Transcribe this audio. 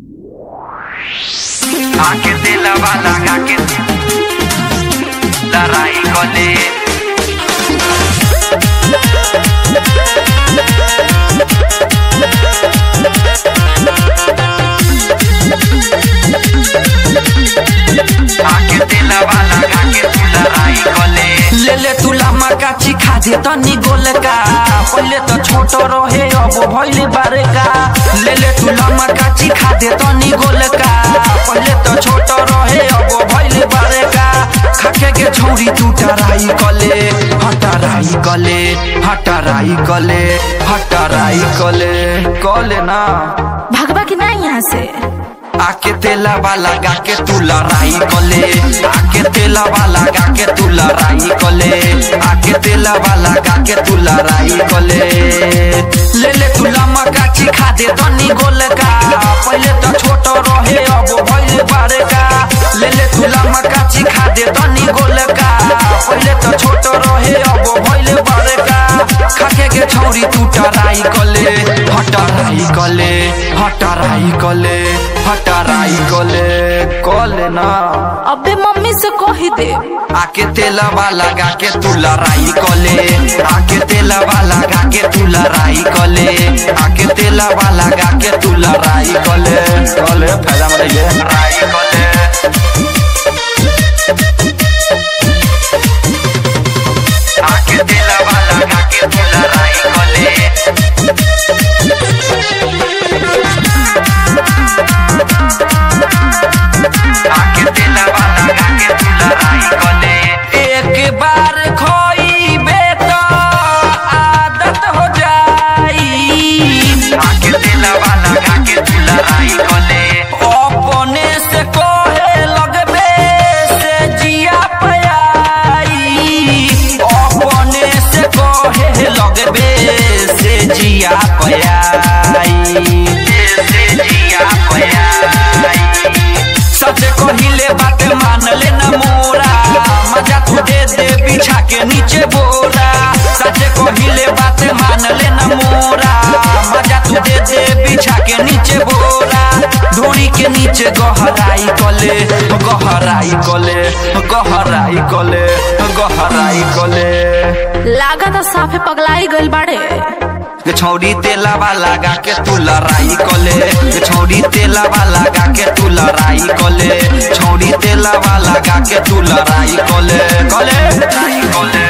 आके दिलवा लगा के लड़ाई कोले आके दिलवा लगा के लड़ाई कोले ले ले तुला मकाची खा दे तनी गोलका पहले तो छोट रहे अब भइल बारका ले ले तुला मकाची खा दे तनी गोलका पहले तो छोट रहे अब भइल बारका खाके के छौरी तू टराई कले हटराई कले हटराई कले हटराई कले कले ना भगवा की ना यहाँ से आके तेला वाला गा के तू लड़ाई कले आके तेला वाला गा के तू लड़ाई कले आके तेला वाला गा के तू लड़ाई कले ले ले तू लम्मा काची खा दे तनी गोल का पहले तो छोट रहे अब भइल बारे का ले ले तू लम्मा काची खा दे तनी गोल का पहले तो छोट रहे अब भइल बारे का खाके के छौरी तू टराई कले हटराई कले हटराई कले हटराई कले कले ना अबे मम्मी से कही दे आके तेलवा लगा के तू लड़ाई कले आके तेलवा लगा के तू लड़ाई कले आके तेलवा लगा के तू लड़ाई कले कले फायदा में रहिए लड़ाई कोले आके दिलवा लगा के लड़ाई कोले आके दिलवा लगा के लड़ाई कोले एक बार खोईबे तो आदत हो जाई आके दिलवा लगा के लड़ाई कोले अपने से कोहे लगबे से जिया पयाई अपने से कोहे लगबे से जिया पयाई से जिया पयाई सच कहिले बात मान ले न मोरा मजा तू दे दे बिछा के नीचे बोरा सच कहिले बात मान ले न मोरा मजा तू दे दे बिछा के नीचे बोरा धोरी के नीचे गहराई कले गहराई कले गहराई कले गहराई कले लागा तो साफे पगलाई गइल बाड़े के छौरी तेलावा लगा के तू लड़ाई कले के छौरी तेलावा लगा के तू लड़ाई कले छौरी तेलावा लगा के तू लड़ाई कले कले लड़ाई कोले